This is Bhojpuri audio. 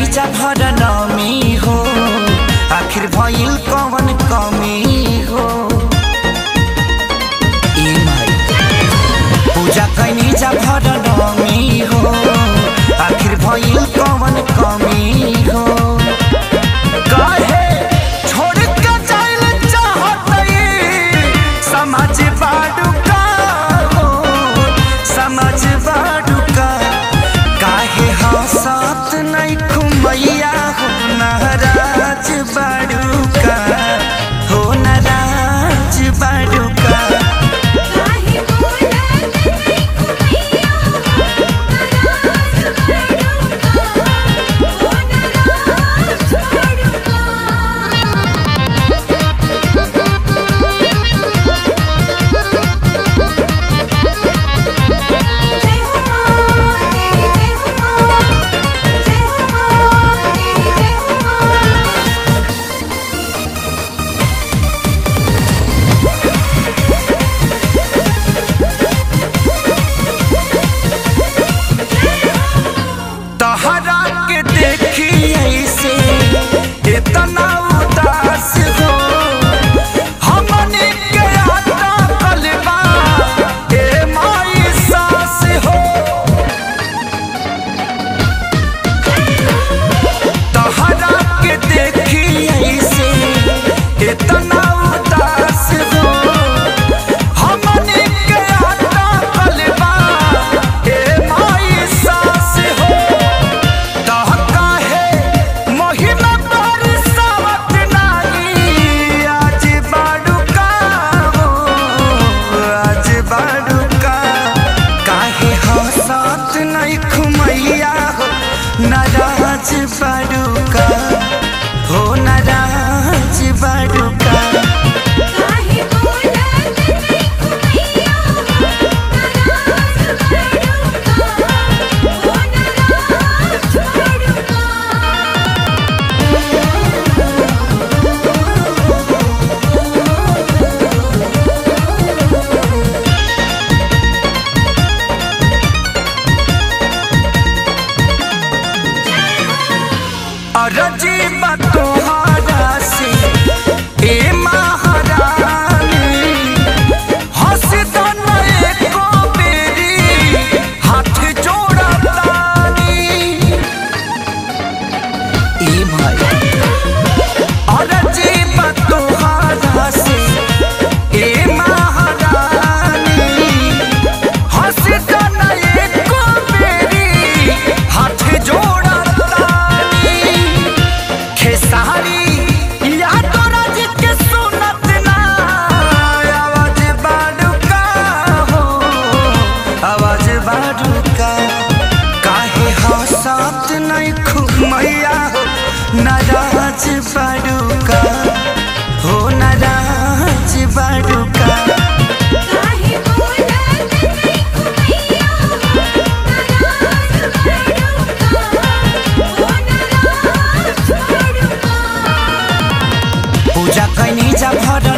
जा भर नमी हो आखिर भइल कवन कमी हो ए माई पूजा कैनी जा भर नमी हो आखिर भइल कवन कमी हो काहे छोड़ के जाइल चाहतई समझ बाडू का हो समझ बाडू का काहे हंसत नहीं खुमैया हो नाराज बाडू का हो नाराज बाडू का काहे बोलत नहीं कुमैया नाराज बड़ुका ओ नाराज बड़ुका जय हो मां जय हो मां जय हो मां जय हो मां तहरा के देखी ऐसे इतना उदास हो हमने के आता कलबा ए माई सास हो तहरा के देखी ऐसे इतना उदास हो हमने के आता कलबा ए माई सास हो तह काहे महिमा बरसावत नाही आज बाडुका हो आज बाडुका काहे हंसत नहीं खुमैया हो नाराज बाडुका हो नाराज बाडुका काहे बोलत नहीं कुमैया नाराज बड़ुका ओ नाराज बड़ुका अरजी तोहरा से ए महारानी हंस दन एको बेरी हाथ जोड़तानी ए भाई अरजी तोहरा से ए महारानी हंस दन एको बेरी हाथ जोड़तानी खेसारी या तो राज के सुनत ना आवाज बाडुका हो आवाज बाडुका काहे हंसत नहीं खुमैया हो नाराज बाडुका हो नाराज बाडुका काहे बोलत नहीं कुमैया नाराज बड़ुका ओ नाराज बड़ुका पूजा कैनी जा भर